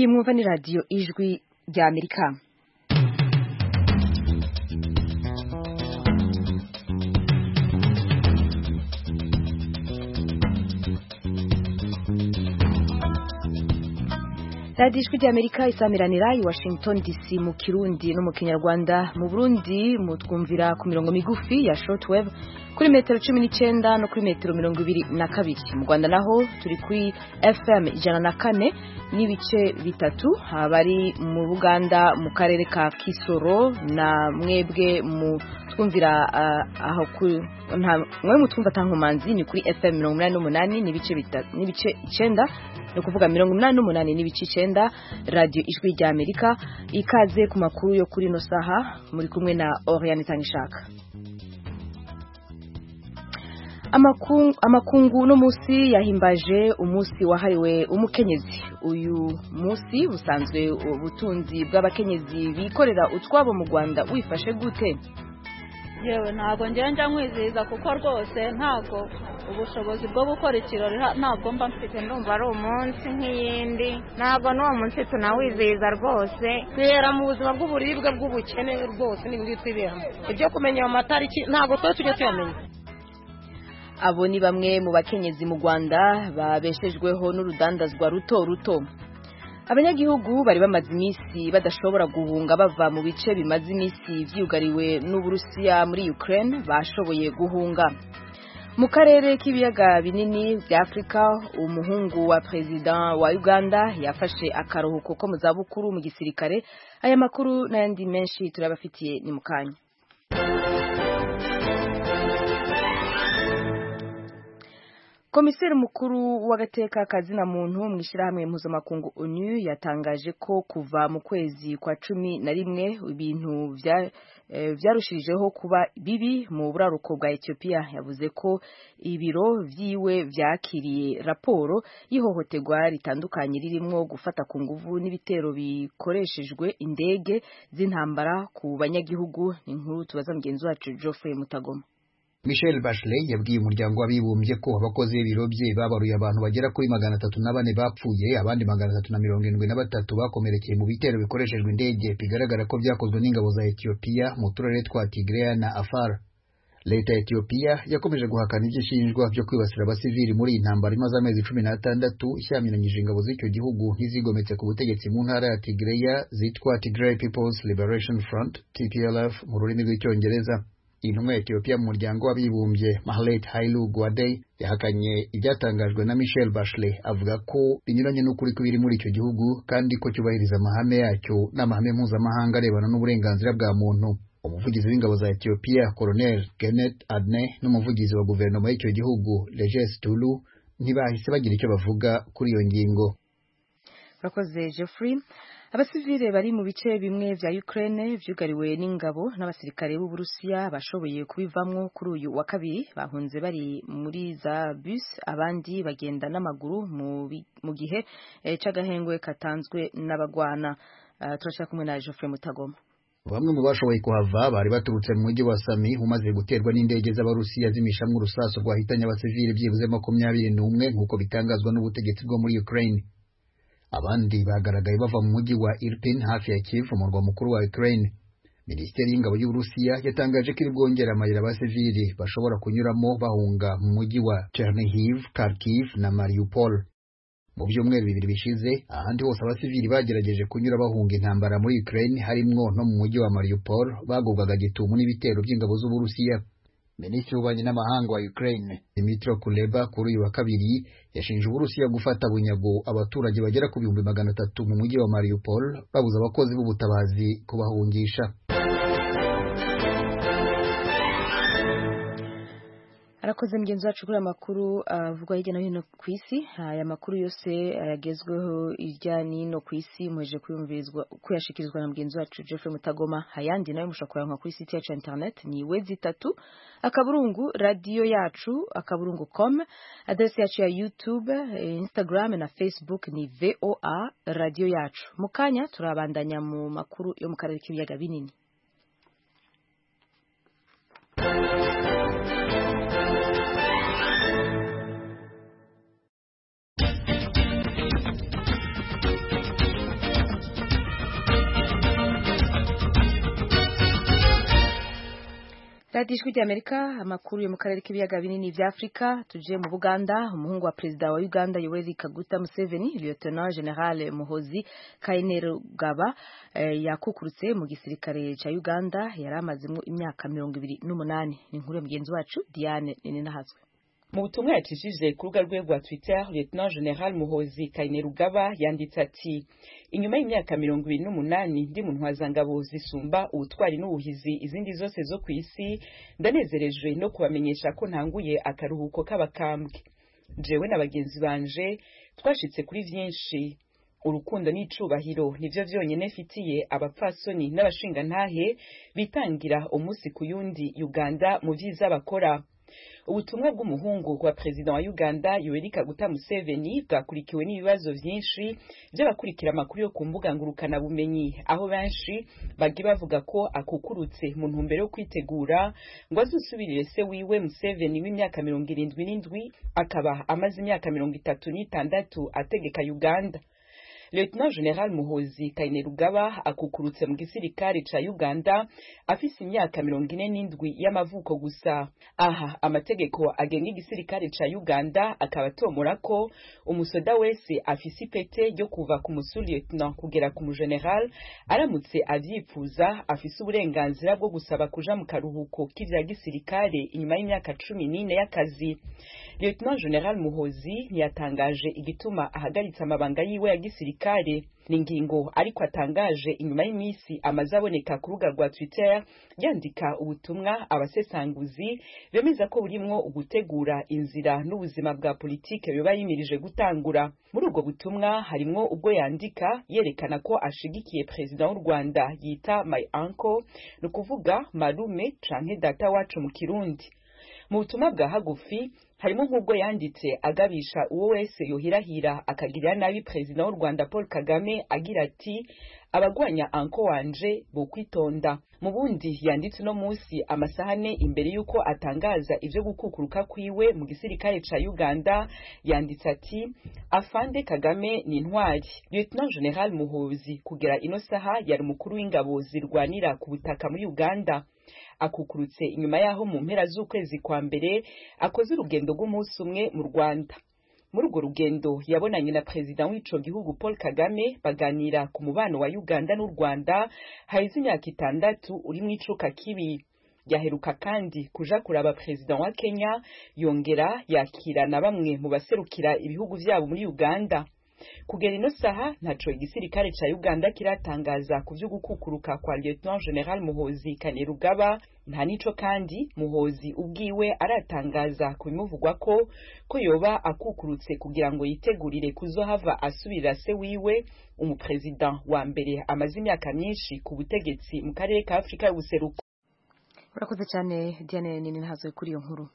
mwumva ni radiyo ijwi rya amerika radiyo ijwi rya amerika isamiranira i washington dc mu kirundi no mu kinyarwanda mu burundi mutwumvira ku mirongo migufi ya shortwave kuri metero cumi n'icyenda no kuri metero mirongo ibiri na kabiri mu rwanda naho turi kuri fm ijana na kane n'ibice bitatu abari mu buganda mu karere ka kisoro na mwebwe mu twumvira aho mwe mutwumva atankomanzi ni kuri fm mirongo inani n'umunani n'ibice icyenda ni ukuvuga mirongo inani n'umunani n'ibice icyenda radiyo ijwi rya amerika ikaze ku makuru yo kuri ino saha muri kumwe na oriane itangishaka amakungu no munsi yahimbaje umunsi wahariwe umukenyezi uyu munsi busanzwe ubutunzi bw'abakenyezi bikorera utwabo mu rwanda wifashe gute yewe ntabwo njya nkwizihiriza kuko rwose ntabwo ubushobozi bwo gukora ikirori ntabwo mba mfite ndumva ari umunsi nk'iyindi ntabwo n'uwo munsi tunawizihiza rwose twihera mu buzima bw'uburibwe bw'ubukene rwose n'ibindi twiberamo ibyo kumenya ayo matariki ntabwo tuba tujya tuyamenya abo ni bamwe mu bakenyezi mu rwanda babeshejweho n'urudandazwa ruto ruto abanyagihugu bari bamaze iminsi badashobora guhunga bava mu bice bimaze iminsi byugariwe n'uburusiya muri ukraine bashoboye guhunga mu karere k'ibiyaga binini bya afurika umuhungu wa perezida wa uganda yafashe akaruhuko ko mu zabukuru mu gisirikare aya makuru n'ayandi menshi turabafitiye ni mu kanya komiseri mukuru w'agateka kazina muntu mu ishyirahamwe mpuzamakungu onu yatangaje ko kuva mu kwezi kwa cumi na rimwe ibintu byarushijeho kuba bibi mu buraruko bwa etiyopiya yavuze ko ibiro byiwe byakiriye raporo y'ihohoterwa ritandukanye ririmo gufata ku nguvu n'ibitero bikoreshejwe indege z'intambara ku banyagihugu ni nkuru tubaza mugenzi wacu Geoffrey mutagoma Michel Bachelet yabwiye umuryango w'abibumbye ko abakozi b'ibiro bye babaruye abantu bagera kuri magana atatu na bane bapfuye abandi magana atatu na mirongo irindwi na batatu bakomerekeye mu bitero bikoreshejwe indege bigaragara ko byakozwe n'ingabo za Ethiopia mu turere twa Tigray na Afar leta ya Ethiopia yakomeje guhakana ibyo ishinjwa byo kwibasira abasivili muri iyi ntambara imaze amezi cumi n'atandatu ishyamiranyije ingabo z'icyo gihugu nk'izigometse ku butegetsi mu ntara ya Tigray zitwa Tigray People's Liberation Front TPLF mu rurimi rw'icyongereza intumwa ya Ethiopia mu muryango w'abibumbye Mahlet Hailu Gwadey yahakanye ibyatangajwe na Michel Bachelet avuga ko binyuranye n'ukuri kw'ibiri muri icyo gihugu kandi ko cyubahiriza amahame yacyo n'amahame mpuzamahanga arebana n'uburenganzira bwa muntu umuvugizi w'ingabo za Ethiopia Colonel Kenneth Adne n'umuvugizi wa guverinoma y'icyo gihugu Regis Tulu ntibahise bagira icyo bavuga kuri iyo ngingo urakoze Geoffrey abasivile bari mu bice bimwe vya Ukraine vyugariwe n'ingabo n'abasirikare b'Uburusiya bashoboye kubivamwo kuri uyu wa kabiri bahunze bari muri za bus abandi bagenda n'amaguru mu gihe c'agahengwe katanzwe n'abagwana uh, turashaka kumwe na Geoffrey Mutagoma bamwe mu bashoboye kuhava bari baturutse mu mujyi wa Sami umaze guterwa n'indege z'abarusiya zimishamwe urusasu rwahitanye abasivile byibuze makumyabiri n'umwe nk'uko bitangazwa n'ubutegetsi bwo muri Ukraine abandi bagaragaye bava mu mujyi wa Irpin hafi ya Kiev umurwa mukuru wa Ukraine Minisiteri y'ingabo y'Uburusiya yatangaje ko iri bwongera amayira abasivili bashobora kunyuramo bahunga mu mujyi wa Chernihiv, Kharkiv na Mariupol mu byumweru bibiri bishize ahandi hose abasivili bagerageje kunyura bahunga intambara muri Ukraine harimwo no mu mujyi wa Mariupol bagubwaga gitumo n'ibitero by'ingabo z'Uburusiya Minisitiri w'ububanyi n'amahanga wa Ukraine Dmytro Kuleba kuri uyu wa kabiri yashinje Uburusiya gufata bunyago abaturage bagera ku bihumbi magana atatu mu mujyi wa Mariupol babuza abakozi b'ubutabazi kubahungisha. arakoze mugenzi wacu kuri amakuru avugwa hirya no hino ku isi aya makuru yose yagezweho hirya n'ino ku isi muheje kuyashikirizwa na mugenzi wacu Jeffrey Mutagoma ayandi nawe mushobora kuyankwa kuri site yacu internet ni wezi itatu akaburungu radiyo yacu akaburungu com adresi yacu ya youtube instagram na facebook ni voa radiyo yacu mu kanya turabandanya mu makuru yo mu karere k'ibiyaga binini radiyo ijwi ry'amerika amakuru yo mu karere k'ibiyaga binini bya afurika tuje mu buganda umuhungu wa perezida wa uganda yoweri kaguta museveni lieutenant general muhozi kainerugaba eh, yakukurutse mu gisirikare cya uganda yari amazemo imyaka mirongo ibiri n'umunani ni inkuru ya mugenzi wacu diane ninahazwe mu butumwa yacishije ku rubuga rwe rwa twitter lieutenant general muhozi kainerugaba yanditse ati inyuma y'imyaka mirongo ibiri n'umunani ndi mu ntwazangabo zisumba ubutwari n'ubuhizi izindi zose zo ku isi ndanezerejwe no kubamenyesha ko ntanguye akaruhuko k'abakambwe jewe na bagenzi banje twashitse kuri vyinshi urukundo n'icubahiro nivyo vyonyene mfitiye abapfasoni n'abashingantahe bitangira umunsi ku yundi uganda mu vyiza bakora ubutumwa bw'umuhungu wa perezida wa uganda yoweri kaguta museveni bwakurikiwe n'ibibazo byinshi by'abakurikira amakuru yo ku mbuga ngurukanabumenyi aho benshi bagiye bavuga ko akukurutse mu ntumbero yo kwitegura ngo azusubirire se wiwe museveni w'imyaka mirongo irindwi n'indwi akaba amaze imyaka mirongo itatu n'itandatu ategeka uganda Lieutenant General Muhozi Kainerugaba akukurutse mu gisirikare ca Uganda afise imyaka mirongo ine n'indwi y'amavuko gusa. Aha amategeko agenga igisirikare ca Uganda akabatomora ko umusoda wese afise ipete ryo kuva ku musu lieutenant kugera ku mugeneral aramutse avyifuza afise uburenganzira bwo gusaba kuja mu karuhuko k'ivya gisirikare inyuma y'imyaka cumi n'ine y'akazi. Lieutenant General Muhozi ntiyatangaje igituma ahagaritse amabanga yiwe ya gisirikare gisirikare ni ingingo ariko atangaje inyuma y'iminsi amaze aboneka ku rubuga rwa twitter yandika ubutumwa abasesanguzi bemeza ko burimwo ugutegura inzira n'ubuzima bwa politike biba yimirije gutangura muri ubwo butumwa harimwo ubwo yandika yerekana ko ashigikiye perezida w'u rwanda yita my uncle ni ukuvuga marume canke data wacu mu kirundi mu butumwa bwa hagufi harimo nk'ubwo yanditse agabisha uwo wese yuhirahira akagirira nabi perezida w'u rwanda paul kagame agira ati abagwanya anko wanje bokwitonda mu bundi yanditse uno munsi amasahane imbere y'uko atangaza ibyo gukukuruka kwiwe mu gisirikare cya uganda yanditse ati afande kagame ni intwari lieutenant general muhuzi kugera ino saha yari umukuru w'ingabo zirwanira ku butaka muri uganda akukurutse inyuma y'aho mu mpera z'ukwezi kwa mbere akoze urugendo rw'umunsi umwe mu rwanda muri urwo rugendo yabonanye na perezida w'ico gihugu paul kagame baganira ku mubano wa uganda n'u rwanda haheze imyaka itandatu uri mu icuka kibi yaheruka kandi kuja kuraba perezida wa kenya yongera yakira na bamwe mu baserukira ibihugu vyabo muri uganda kugera ino saha ntaco igisirikare ca uganda kiratangaza ku vyo gukukuruka kwa lieutenant general muhozi kanerugaba nta nico kandi muhozi ubwiwe aratangaza ku bimuvugwa ko ko yoba akukurutse kugira ngo yitegurire kuzohava asubirira se wiwe umuperezida wa mbere amaze imyaka myinshi ku butegetsi mu karere ka afurika y'ubuseruko urakoze cyane diane nini ntazo kuri iyo nkuru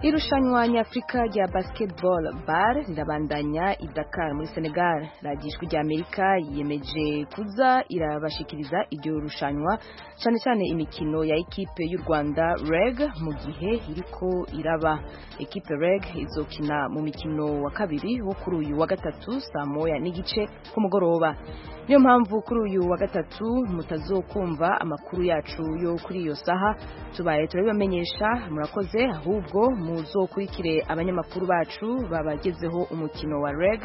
Irushanwa nyafurika rya basketball bar rirabandanya i Dakar muri Senegal. Radiyo Ijwi ry'Amerika yiyemeje kuza irabashikiriza iryo rushanwa cyane cyane imikino ya ekipe y'u Rwanda REG mu gihe iriko iraba. Ekipe REG izokina mu mikino wa kabiri wo kuri uyu wa gatatu saa moya n'igice ku mugoroba. Niyo mpamvu kuri uyu wa gatatu mutazokumva amakuru yacu yo kuri iyo saha tubaye turabibamenyesha murakoze ahubwo mu muzokurikire abanyamakuru bacu babagezeho umukino wa reg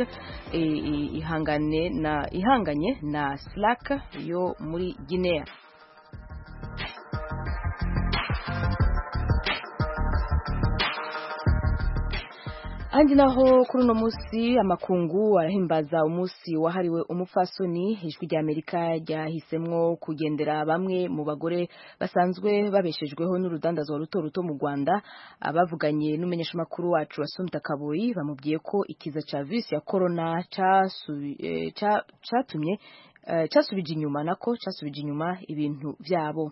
ihangane na ihanganye na slack yo muri guinea Andi naho kuri uno munsi amakungu arahimbaza umunsi wahariwe umupfasoni ijwi rya Amerika ryahisemwo kugendera bamwe mu bagore basanzwe babeshejweho n'urudandazwa ruto ruto mu Rwanda abavuganye n'umumenyeshamakuru wacu Asumta Kaboyi bamubwiye ko ikiza ca virus ya corona catumye casubije inyuma nako casubije inyuma ibintu vyabo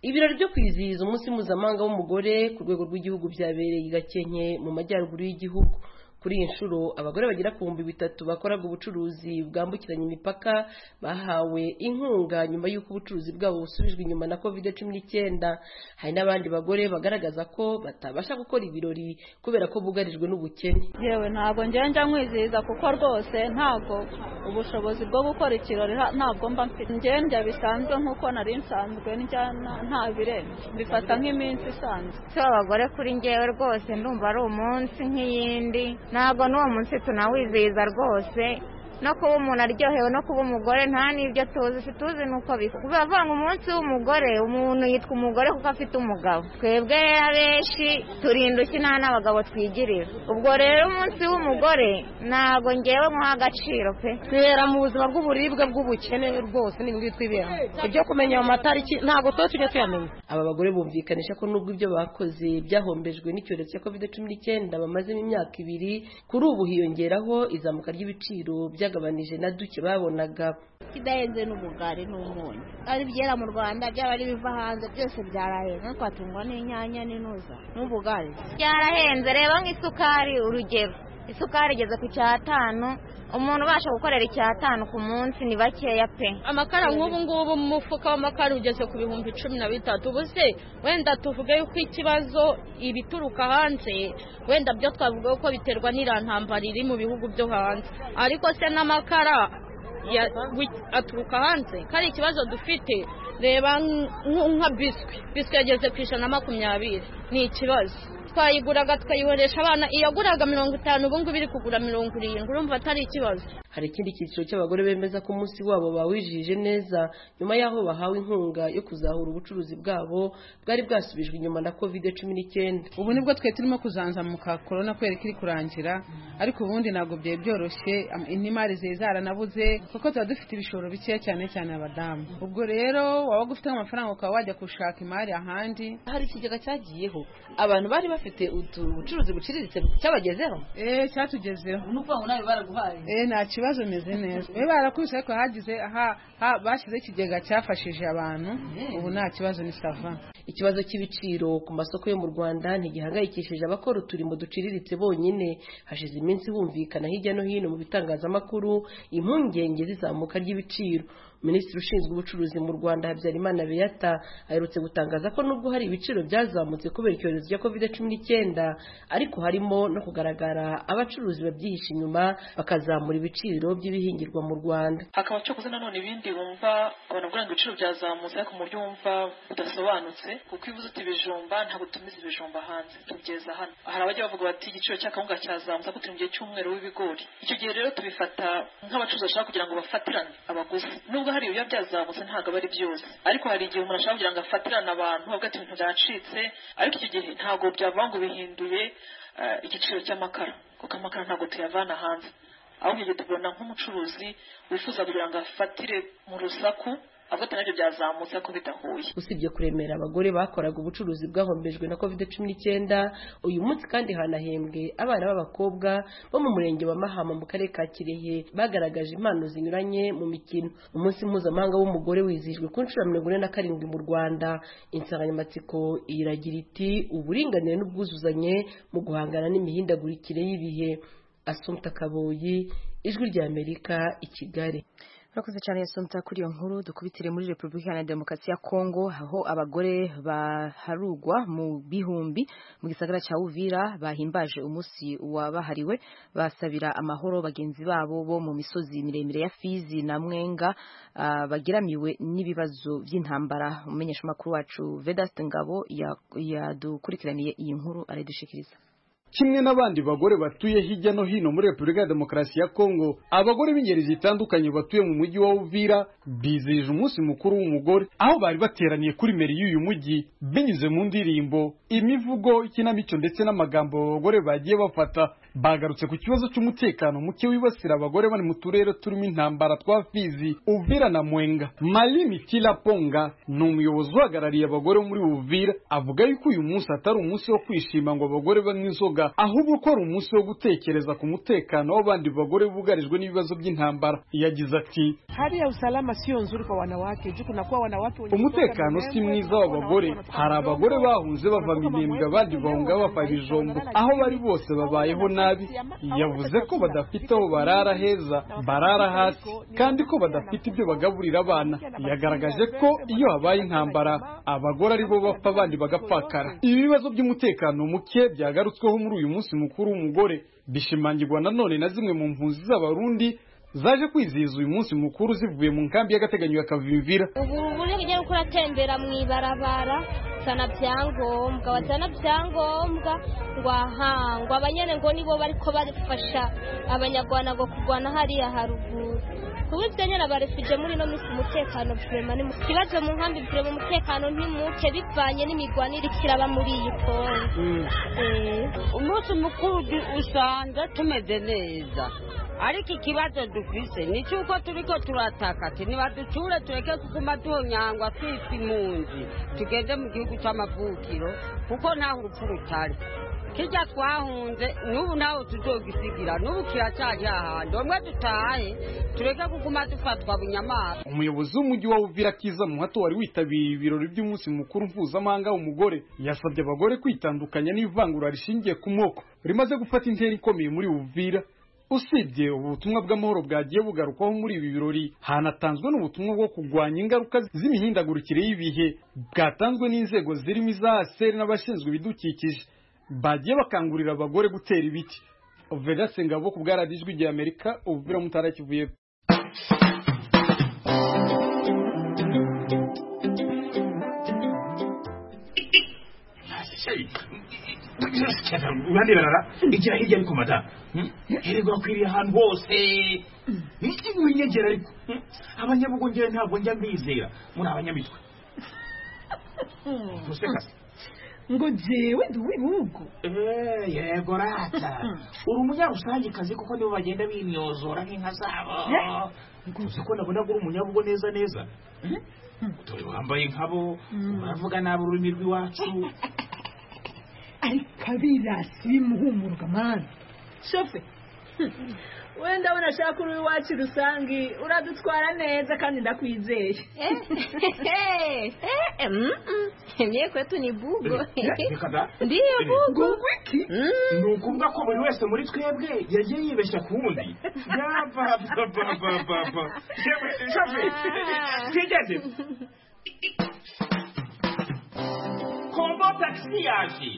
ibirori byo kwizihiza umunsi mpuzamahanga w'umugore ku rwego rw'igihugu byabereye i gakenke mu majyaruguru y'igihugu kuri iyi nshuro abagore bagera ku bihumbi bitatu bakoraga ubucuruzi bwambukiranya imipaka bahawe inkunga nyuma y'uko ubucuruzi bwabo busubijwe inyuma na covid cumi n'icyenda hari n'abandi bagore bagaragaza ko batabasha gukora ibirori kubera ko bugarijwe n'ubukene yewe ntabwo njyewe njya nkwizihiza kuko rwose ntabwo ubushobozi bwo gukora ikirori ha- ntabwo mba mfite njyewe njya bisanzwe nk'uko nari nsanzwe njya na- nta birenze mbifata nk'iminsi isanzwe si abagore kuri njyewe rwose ndumva ari umunsi nk'iyindi ntabwo n'uwo munsi tunawizihiza rwose no kuba umuntu aryohewe no kuba umugore nta n'ibyo tuzi si tuzi n'uko bikora bivuga ngo umunsi w'umugore umuntu yitwa umugore kuko afite umugabo twebwe rero abenshi turinda ukina n'abagabo twigirira ubwo rero umunsi w'umugore ntabwo ngewe nk'uha agaciro pe twibera mu buzima bw'uburibwe bw'ubukene rwose ni ibintu twiberamo ibyo kumenya ayo matariki ntabwo tuba tujya tuyamenya aba bagore bumvikanisha ko nubwo ibyo bakoze byahombejwe n'icyorezo cya covid cumi n'icyenda bamazemo imyaka ibiri kuri ubu hiyongeraho izamuka ry'ibiciro byagabanije na duke babonaga idahenze n'umugari n'umunyu ari ibyera mu rwanda byaba ari ibiva hanze byose byarahenze twatungwa n'inyanya n'intuza n'ubugari byarahenze reba nk'isukari urugero isukari igeze ku cyatanu umuntu ubasha gukorera icyatanu ku munsi ni bakeya pe amakara nk'ubu ngubu mu mufuka w'amakara ugeze ku bihumbi cumi na bitatu ubu se wenda tuvuge yuko ikibazo ibituruka hanze wenda byo twavuga ko biterwa n'iriya ntambara iri mu bihugu byo hanze ariko se n'amakara ya- wi- aturuka hanze ko ari ikibazo dufite reba nk- nka biswi biswi yageze ku ijana na makumyabiri ni ikibazo twayiguraga tukayihoresha abana iyaguraga mirongo itanu ubu ngubu iri kugura mirongo irindwi urumva atari ikibazo hari ikindi cyiciro cy'abagore bemeza ko umunsi wabo bawijije neza nyuma y'aho bahawe inkunga yo kuzahura ubucuruzi bwabo bwari bwasubijwe inyuma na covid cumi n'icyenda ubu nibwo twari turimo kuzanzamuka korona kubera ko iri kurangira ariko ubundi ntabwo byari byoroshye am- n'imari zari zaranabuze kuko tuba dufite ibishoro bikeya cyane cyane abadamu ubwo rero wabaga ufite amafaranga ukaba wajya gushaka imari ahandi hari ikigega cyagiyeho abantu bari bafite ubucuruzi buciriritse cyabagezeho eee cyatugezeho n'ukuvuga ngo nawe baraguhaye eee nta kibazo meze neza we barakubise ariko hagize aha- ha- bashyizeho ikigega cyafashije abantu ubu nta kibazo ni sava ikibazo cy'ibiciro ku masoko yo mu rwanda ntigihangayikishije abakora uturimo duciriritse bonyine hashize iminsi humvikana hirya no hino mu bitangazamakuru impungenge z'izamuka ry'ibiciro minisitiri ushinzwe ubucuruzi mu rwanda habyarimana beata aherutse gutangaza ko nubwo hari ibiciro byazamutse kubera icyorezo cya covid cumi n'icyenda ariko harimo no kugaragara abacuruzi babyihisha inyuma bakazamura ibiciro by'ibihingirwa mu rwanda hakaba cyokoze nanone ibindi wumva abantu ngo ibiciro byazamutse ariko mu buryo wumva budasobanutse kuko iyo uvuze uti ibijumba ntabwo tumiza ibijumba hanze tubyeza hano hari abajya bavuga bati igiciro cy'akawunga cyazamutse ariko turi mu gihe cy'umweru w'ibigori icyo gihe rero tubifata nk'abacuruzi bashaka kugira ngo bafatirane abaguzi nubwo hari ibiba byazamutse ntabwo aba ari byose ariko hari igihe umuntu ashaka kugira ngo afatirane abantu avuga ati ibintu byacitse ariko icyo gihe ntabwo byavuga ngo bihinduye eh, igiciro cy'amakara kuko amakara ntabwo tuyavana hanze aho nk'igihe tubona nk'umucuruzi wifuza kugira ngo afatire mu rusaku avuga nabyo byazamutse ariko bidahuye usibye kuremera abagore bakoraga ubucuruzi bwahombejwe na covid cumi n'icyenda uyu munsi kandi hanahembwe abana b'abakobwa bo mu murenge wa mahama mu karere ka kirehe bagaragaje impano zinyuranye mu mikino umunsi mpuzamahanga w'umugore wizihijwe ku nshuro ya mirongo ine na karindwi mu rwanda insanganyamatsiko iragira iti uburinganire n'ubwuzuzanye mu guhangana n'imihindagurikire y'ibihe asumta kaboyi ijwi ry'amerika i kigali Murakoze cyane yasomta kuri iyo nkuru dukubitire muri Repubulika Iharanira Demokarasi ya Kongo aho abagore baharugwa mu bihumbi mu gisagara cya Uvira bahimbaje umunsi wabahariwe basabira amahoro bagenzi babo bo mu misozi miremire ya Fizi na Mwenga ah, bageramiwe n'ibibazo by'intambara umumenyeshamakuru wacu Vedaste Ngabo ya- yadukurikiraniye iyi nkuru aradushikiriza kimwe n'abandi bagore batuye hirya no hino muri repubulika ya demokarasi ya kongo abagore b'ingeri zitandukanye batuye mu mujyi wa uvira bizihije umunsi mukuru w'umugore aho bari bateraniye kuri meri y'uyu mujyi binyuze mu ndirimbo imivugo ikinamico ndetse n'amagambo abagore bagiye bafata bagarutse ku kibazo cy'umutekano muke wibasira abagore bari mu turere turimo intambara twa fizi uvira na mwenga malini kilaponga ni umuyobozi uhagarariye abagore muri uvira avuga yuko uyu munsi atari umunsi wo kwishima ngo abagore banywe inzoga ahubwo ko ari umunsi wo gutekereza ku mutekano w'abandi bagore bugarijwe n'ibibazo by'intambara yagize ati hali ya usalama sio nzuri kwa wanawake juu kunakuwa wanawake wenye umutekano si mwiza w'abagore hari abagore bahunze bava binembwe abandi bahunga bava ibijumba aho bari bose babayeho nabi yavuze ko badafite aho barara heza barara hasi kandi ko badafite ibyo bagaburira abana yagaragaje ko iyo habaye intambara abagore aribo bapfa abandi bagapfakara ibibazo by'umutekano muke byagarutsweho muri uyu munsi mukuru w'umugore bishimangirwa nanone na zimwe mu mpunzi z'abarundi zaje kwizihiza uyu munsi mukuru zivuye mu nkambi y'agateganyo ya kavimvira ubu buryo bugiye kuko uratembera mu ibarabara sana byangombwa batana byangombwa ngo ahangwa abanyene ngo nibo bariko barifasha abanyarwanda ngo kurwana hariya haruguru kuba ibyo nyine abarefuje muri ino minsi umutekano vurema ni muke ikibazo mu nkambi vurema umutekano ni muke bivanye n'imigwanire ikiraba muri iyi kongo umunsi mukuru usanga tumeze neza ariko ikibazo dufise ni cy'uko turiko turataka ati nibaducure tureke kuguma duhonyangwa twitwa impunzi tugende mu gihugu cy'amavukiro kuko ntaho urupfu rutari kijya twahunze n'ubu naho tuzogisigira n'ubu kiracyari ahandi bamwe dutahe tureke kuguma dufatwa bunyamaswa umuyobozi w'umujyi wa uvira kiza muhato wari witabiriye ibirori by'umunsi mukuru mpuzamahanga w'umugore yasabye abagore kwitandukanya n'ivangura rishingiye ku moko rimaze gufata intera ikomeye muri uvira usibye ubutumwa bw'amahoro bwagiye bugarukwaho muri ibi birori hanatanzwe n'ubutumwa bwo kurwanya ingaruka z'imihindagurikire y'ibihe bwatanzwe n'inzego zirimo iza aseri n'abashinzwe ibidukikije bagiye bakangurira abagore gutera ibiti Vedaste Ngabo ku bwa radiyo ijwi ry'Amerika ubuvira mutara kivuye urande barara igira hirya ariko mada hererwa kwiriye ahantu hose winyegera ariko abanyabugongera ntabwo njya mbizera muri abanyamitwe musekasi ngo jewe ndi uw'ibihugu yego rata uri umunyarusangikazi kuko nibo bagenda bimyozora nk'inka zabo uzi ko nabona ko uri umunyabugo neza neza dore wambaye nkabo uravuga nabi ururimi rw'iwacu ariko abirasi bimuhumurwa mani shofe wenda urashaka uri iwacu rusange uradutwara neza kandi ndakwizeye niye kwetu ni bugo reka da ndiyo bugo iki ni ukuvuga ko buri wese muri twebwe yagiye yibeshya ku wundi yabababababa yewe shafe twigeze kombo taxi yaje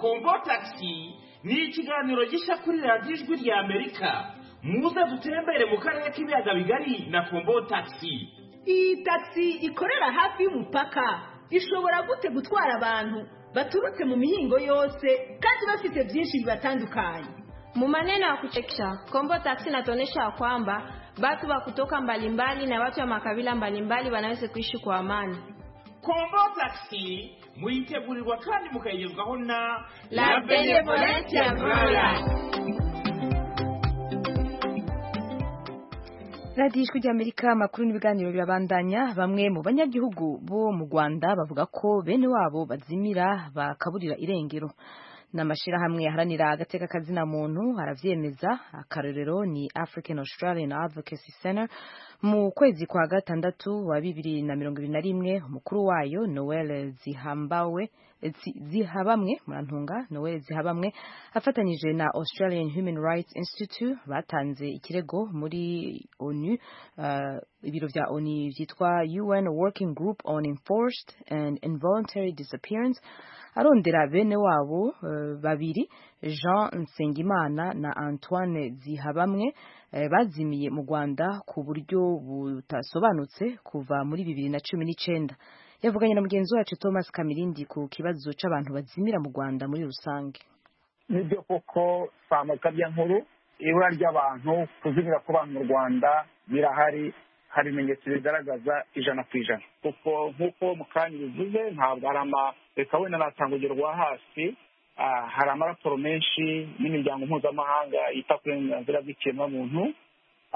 kombo taxi ni ikiganiro gishya kuri radiyo ijwi rya amerika muze dutembere mu karere k'ibiyaga bigari na kombo taxi iyi tagisi ikorera hafi y'umupaka ishobora gute gutwara abantu baturutse mu mihingo yose kandi bafite byinshi bibatandukanye Mumaneno ya kuchekesha Kombo Taxi inatuonyesha ya kwamba watu wa kutoka mbalimbali na watu wa makabila mbalimbali wanaweza kuishi kwa amani. kombo taxi muyitegurirwa kandi mukayigezwaho na La Benevolencia Gloria. radiyo ijwi ry'amerika amakuru n'ibiganiro birabandanya bamwe mu banyagihugu bo mu rwanda bavuga ko bene wabo bazimira bakaburira irengero n'amashyirahamwe aharanira agateka kazina muntu arabyemeza akarorero ni african australian advocacy center mu kwezi kwa gatandatu wa bibiri na mirongo ibiri na rimwe umukuru wayo noel zihambawe Zi- zihabamwe murantunga noel zihabamwe afatanyije na australian human rights institute batanze ikirego muri onu uh, ibiro bya oni byitwa un working group on enforced and involuntary disappearance arondera bene wabo uh, babiri jean nsengimana na antoine zihabamwe eh, bazimiye mu rwanda ku buryo butasobanutse kuva muri bibiri na cumi n'icyenda yavuganye na mugenzi wacu thomas kamirindi ku kibazo cy'abantu bazimira mu rwanda muri rusange nibyo koko samukabya nkuru ibura ry'abantu kuzimira kw'abantu mu rwanda birahari hari ibimenyetso bigaragaza ijana ku ijana kuko nk'uko mukanya bivuze ntabwo hari ama reka wenda natanga urugero rwa hasi ah, hari amaraporo menshi n'imiryango mpuzamahanga yita ku burenganzira bw'ikiremwamuntu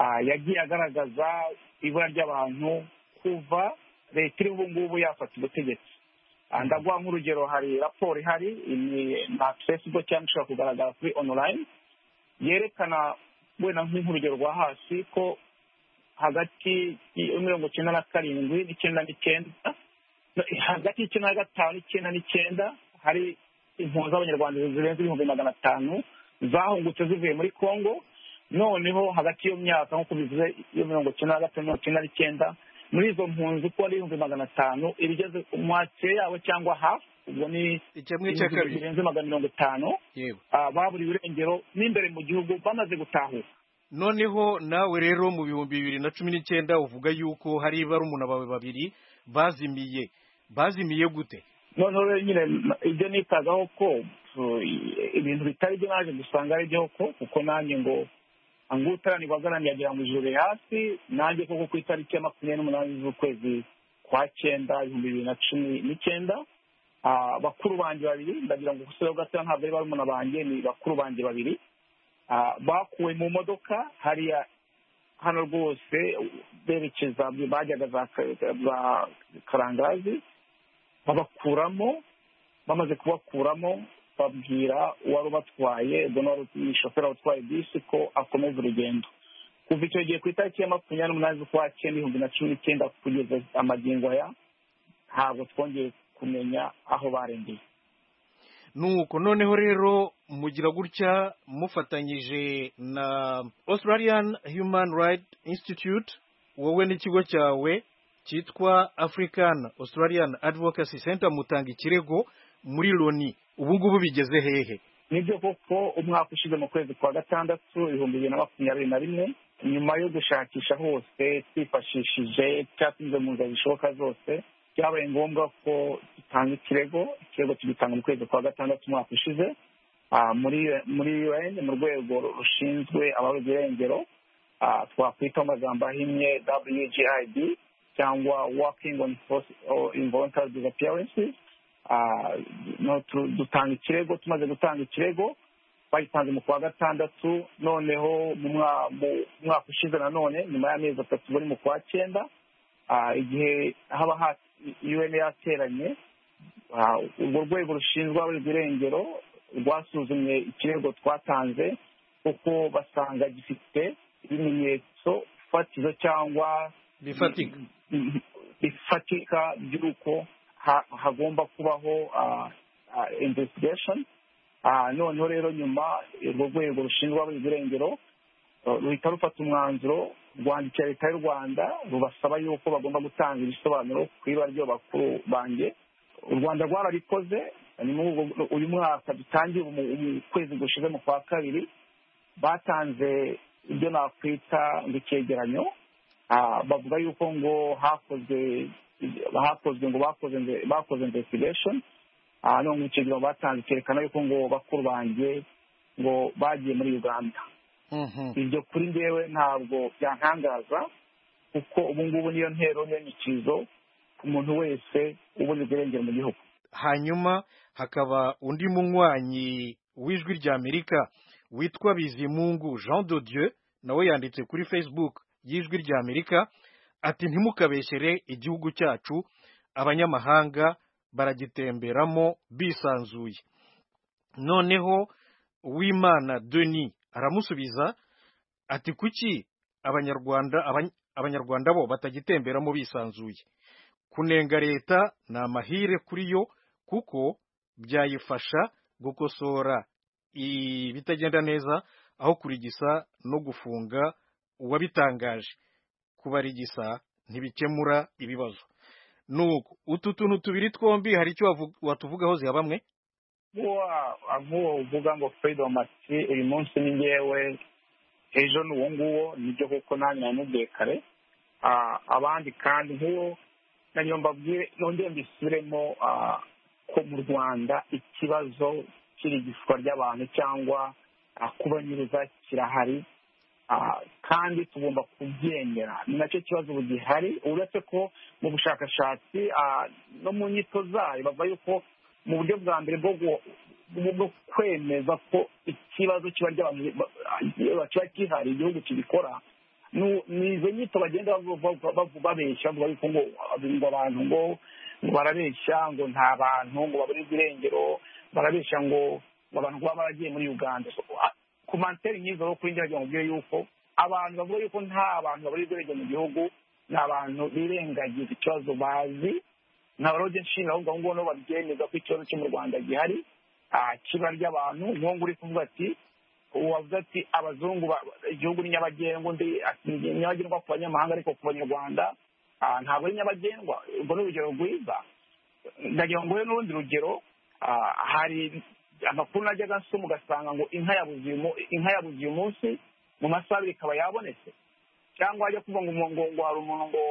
ah, yagiye agaragaza ibura ry'abantu kuva leta iriho ubu ngubu yafata ubutegetsi Ah, ndaguha nk'urugero hari raporo ihari ni na facebook cyangwa ishobora kugaragara kuri online yerekana wenda nk'urugero rwa hasi ko hagati ya mirongo icyenda na karindwi n'icyenda n'icyenda no, hagati y'icyenda na gatanu n'icyenda n'icyenda hari impunzi z'abanyarwanda zirenze ibihumbi magana atanu zahungutse zivuye muri congo noneho hagati y'iyo myaka nk'uko bivuze iyo mirongo icyenda na gatanu mirongo icyenda n'icyenda muri izo mpunzi uko ari ibihumbi magana atanu ibigeze umwakire yabo cyangwa hafi ubwo ni Ikemwe cya kabiri. birenze magana mirongo itanu yego ah, baburiwe irengero n'imbere mu gihugu bamaze gutahuka noneho nawe rero mu bihumbi bibiri na cumi n'icyenda uvuga yuko hari barumuna bawe babiri bazimiye bazimiye gute noneho rero nyine m- ibyo nitagaho ko uh, i- ibintu bitari byo naje gusanga ari byo ko kuko nanjye ngo angutaranirwa agaramye agira ngo ijuru riri hasi nanjye koko ku itariki ya makumyabiri n'umunani z'ukwezi kwa cyenda ibihumbi bibiri na cumi n'icyenda ah, bakuru banjye babiri ndagira ngo gusa gatoya ntabwo ari barumuna banjye ni bakuru banjye babiri Ah, bakuwe mu modoka hariya hano rwose berekeza bajyaga za Ka- za karangazi babakuramo bamaze kubakuramo babwira uwari ubatwaye ubwo ni wari ni shoferi watwaye bisi ko akomeza urugendo kuva icyo gihe ku itariki ya makumyabiri n'umunani z'ukwa cyenda ibihumbi na cumi n'icyenda kugeza amagingo aya ntabwo twongeye kumenya aho barengeye nuko noneho rero mugira gutya mufatanyije na australian human rights institute wowe n'ikigo cyawe cyitwa african australian advocacy center mutanga ikirego muri loni ubu ngubu bigeze hehe nibyo koko umwaka ushize mu kwezi kwa gatandatu ibihumbi bibiri na makumyabiri na rimwe nyuma yo gushakisha hose twifashishije cyatinze mu nzira zishoboka zose byabaye ngombwa ko dutanga ikirego ikirego tugitanga mu kwezi kwa gatandatu umwaka ushize Ah, muri muri un mu rwego rushinzwe ababuze irengero ah, twakwita mu magambo ahinnye wgib cyangwa working on force or involuntary disappearances Ah, no- tu- dutanga ikirego tumaze gutanga ikirego bagitanze mu kwa gatandatu noneho mu mwa- mu mwaka ushize nanone nyuma y'amezi atatu bari mu kwa cyenda ah, igihe haba ha un yateranye ah, urwo rwego rushinzwe abarebwa irengero rwasuzumye ikirego twatanze kuko basanga gifite ibimenyetso fatizo cyangwa bifatika bifatika by'uko ha- hagomba kubaho ah, ah, investigation Ah, noneho rero nyuma urwo rwego rushinzwe abarebwa irengero eh, ruhita rufata umwanzuro rwandikira leta y'u rwanda rubasaba yuko bagomba gutanga ibisobanuro ku ibara ry'abakuru banjye u rwanda rwarabikoze hanyuma ubwo- uyu mwaka dutangiye umu- umu- ukwezi gushize mu kwa kabiri batanze ibyo nakwita ngo icyegeranyo Ah, bavuga yuko ngo hakozwe hakozwe ngo bakoze inve- bakoze investigation Ah, none ngo icyegeranyo batanze cyerekana yuko ngo bakuru banjye ngo bagiye muri uganda ibyo kuri njyewe ntabwo byantangaza kuko ubu ngubu niyo ntero niyo nyikizo ku muntu wese uboneza irengero mu gihugu hanyuma hakaba undi munywanyi w'ijwi rya amerika witwa bizimungu jean de dieu nawe yanditse kuri facebook y'ijwi rya amerika ati ntimukabeshyere igihugu cyacu abanyamahanga baragitemberamo bisanzuye noneho uwimana denis aramusubiza ati kuki abanyarwanda abany- abanyarwanda bo batagitemberamo bisanzuye kunenga leta ni amahire kuri yo kuko byayifasha gukosora ibitagenda neza aho kurigisa no gufunga uwabitangaje kubarigisa ntibikemura ibibazo nuko utu tuntu tubiri twombi hari icyo wavu- watuvugaho ziha bamwe Wa- nk'uwo uvuga ngo freedom ati uyu munsi ni njyewe ejo ni uwo nguwo nibyo kuko nanjye namubwiye kare Ah, abandi kandi nk'uwo nanyo mbabwire nongere mbisubiremo ah, ko mu rwanda ikibazo cy'irigishwa ry'abantu cyangwa ah, kubanyuruza kirahari Ah, kandi tugomba kubyemera ni nacyo kibazo ubu gihari uretse ko mu bushakashatsi ah, no mu nyito zayo bavuga yuko mu buryo bwa mbere bwo gu- bwo bwo kwemeza ko ikibazo kiba ry'abantu ba- ah, kiba gihari igihugu kibikora nu- ni izo nyito bagenda bavu- bavu- bavu- babeshya bavuga yuko ngo ngo abantu ngo ngo barabeshya ngo nta bantu ngo baburirwa irengero barabeshya ngo ngo abantu kuba baragiye muri uganda So, ah, komantere nk'izo zo kuri njye wagira ngo ubwire yuko abantu bavuga yuko nta bantu baburirwa irengero mu gihugu ni abantu birengagiza ikibazo bazi nta barode nshinga ahubwo ahubwo nibo babyemeza ko ikibazo cyo mu rwanda gihari ah, kiba ry'abantu nk'ubu uri kuvuga ati wavuze ati abazungu ba- igihugu ni nyabagendwa undi ati ni nyabagendwa ku banyamahanga ariko ku banyarwanda ah, ntabwo ari nyabagendwa ubwo ni urugero rwiza ndagira ngo nguhe n'urundi rugero ah, hari amakuru najyaga nsoma ugasanga ngo inka yabuze uyu mu- inka yabuze uyu munsi mu masaha abiri ikaba yabonetse cyangwa ajya kuvuga ngo umuntu ngo ngo hari umuntu ngo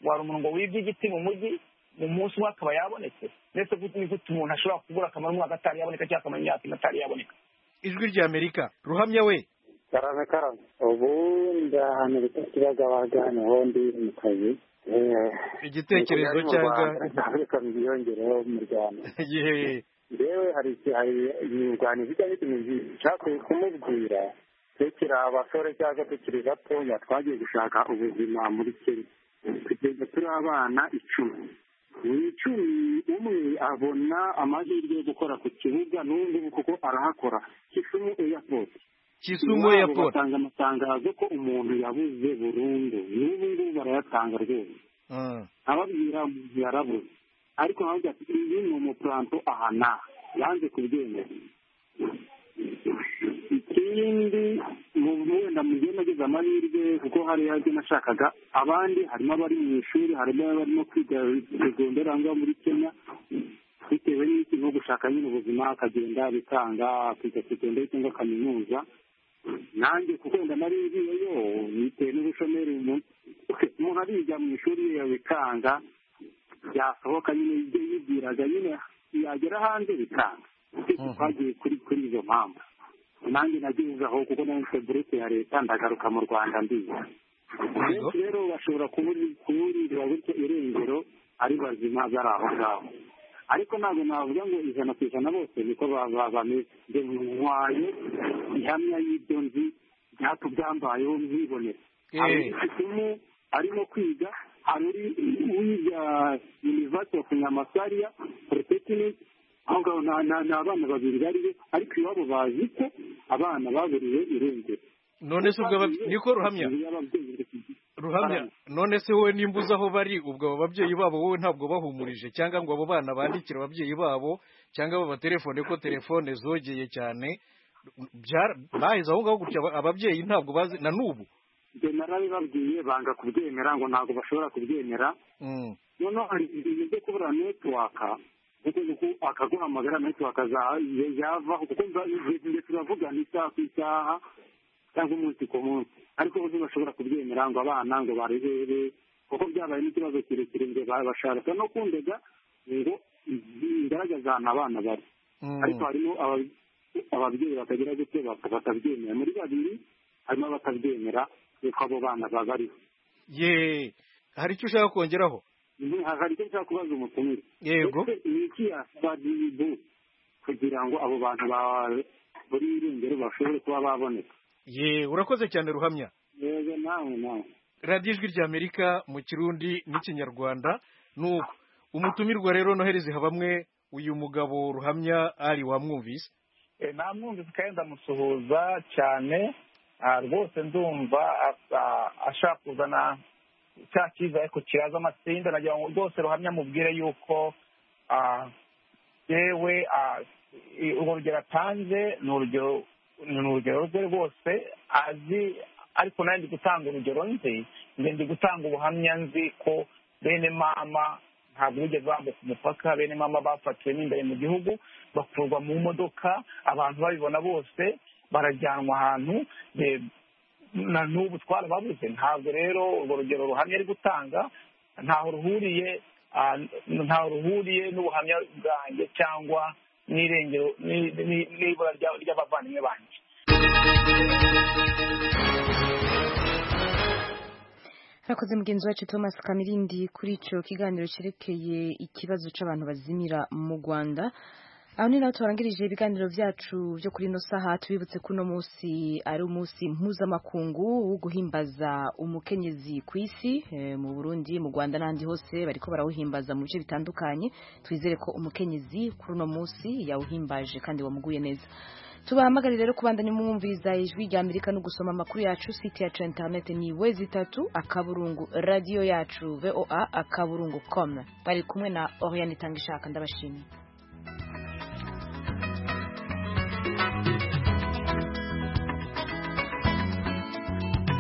ngo hari umuntu ngo wibye igiti mu mujyi mu munsi umwe akaba yabonetse ndetse gute ni gute umuntu ashobora kubura akamara umwaka atari yaboneka cyangwa akamara imyaka ine atari yaboneka ijwi rya amerika ruhamya we karame karame ubu ndahano bita kibagabaga niho ndi mu kazi Eh, Igitekerezo ubu cyangwa- ari mu Rwanda, reka byiyongereho mu rwanda yeee yewe hari inyunganizi cyangwa ibintu bishatse kumubwira tekera abasore cyangwa tukiri batoya twagiye gushaka ubuzima muri kenya kugeza turi abana icumi mu icumi umwe abona amahirwe yo gukora ku kibuga n'undi kuko arahakora kisumu airport Kisumu Iwabo Airport. batanga amatangazo ko umuntu yabuze burundu n'ubu ngubu barayatanga rwose ababwira umuntu yarabuze ariko ntabwo ati uyu ni umupuranto aha n'aha yanze kubyemera ikindi mu- wenda mugiye nagize amahirwe kuko hari ibyo nashakaga abandi harimo abari mu ishuri harimo abarimo kwiga segonderi aho ngaho muri kenya bitewe n'iki nko gushaka nyine ubuzima akagenda bikanga akiga segonderi cyangwa kaminuza nanjye kuko wenda nari ngiyeyo bitewe n'ubushomeri umuntu umuntu ariga mu ishuri ye bikanga yasohoka nyine ibyo yibwiraga nyine yagera hanze bikanga twagiye kuri kuri izo mpamvu nanjye nageze aho kuko nanjye burete ya leta ndagaruka mu rwanda ndiga benshi rero bashobora kuburi- kuburirira gutyo irengero ari bazima bari aho ngaho ariko ntabwo navuga ngo ijana ku ijana bose niko ba- ba- bameze nge ntwaye ihamya y'ibyo nzi byatubyambayeho nkibonera Eh. hari umwe arimo kwiga hari uri wiga university of nyamasariya polytechnic aho ngaho nta- nta- ni abana babiri bariyo ariko iwabo bazi ko abana baburiwe irengero none se ubwo ababye- niko ruhamya ruhamya none se wowe nimba uzi aho bari ubwo abo babyeyi babo wowe ntabwo bahumurije cyangwa ngo abo bana bandikire ababyeyi babo cyangwa babatelefone ko telefone zogeye cyane Byara- baheze aho ngaho gutya aba- ababyeyi ntabwo bazi na n'ubu njye narabibabwiye banga kubyemera ngo ntabwo bashobora kubyemera Mm. noneho hari ibintu byo kubura netiwaka kuko uku akaguhamagara netiwaka za- ya- yavaho kuko nza- nge turavugana isaha ku isaha cyangwa umunsi ku munsi ariko bo ntibashobora kubyemera ngo abana ngo barebere kuko byabaye n'ikibazo kirekire ngo bashaka no kundega ngo ngaragaza ahantu abana bari ariko harimo aba- ababyeyi batagira gutyo baka- batabyemera muri babiri harimo abatabyemera yuko abo bana babariho ye hari icyo ushaka kongeraho hari icyo nshaka kubaza umutumire Yego. Ese ni iki yasabiribu kugira ngo abo bantu ba- bari irengero bashobore kuba baboneka ye urakoze cyane ruhamya yego nawe nawe radiyo ijwi rya amerika mu kirundi n'ikinyarwanda nuko umutumirwa rero nohereze habamwe uyu mugabo ruhamya ari wamwumvise Eh, namwumvise kandi ndamusuhuza cyane ah, rwose ndumva asa- ashaka kuzana cya cyiza ariko kiraza amatsinda nagira ngo rwose ruhamya mubwire yuko ah, yewe ah, i- urwo rugero atanze ni urugero ni urugero rwe rwose azi ariko nawe ndi gutanga urugero nzi nge ndi gutanga ubuhamya nzi ko bene mama ntabwo bigeze bambuka umupaka bene mama bafatiwe n'imbere mu gihugu bakurwa mu modoka abantu babibona bose barajyanwa ahantu be- na n'ubu twarababuze ntabwo rero urwo rugero ruhamya ari gutanga ntaho ruhuriye ah, ntaho ruhuriye n'ubuhamya bwanjye cyangwa n'irengero ni- ni- n'ibura rya- ry'abavandimwe banjye Murakoze mugenzi wacu Thomas Kamirindi kuri icyo kiganiro cyerekeye ikibazo cy'abantu bazimira mu Rwanda. Aho ni naho turangirije ibiganiro byacu byo kuri ino saha tubibutse ko uno munsi ari umunsi mpuzamakungu wo guhimbaza umukenyezi ku isi eh, mu Burundi mu Rwanda n'ahandi hose bariko barawuhimbaza mu bice bitandukanye twizere ko umukenyezi kuri uno munsi yawuhimbaje kandi wamuguye neza tubahamagarire rero kubandanya mwumviriza ijwi rya amerika no gusoma amakuru yacu site yacu ya interineti ni wezi itatu akaburungu radiyo yacu voa akaburungu komu bari kumwe na oriyani itanga ishaka ndabashimiye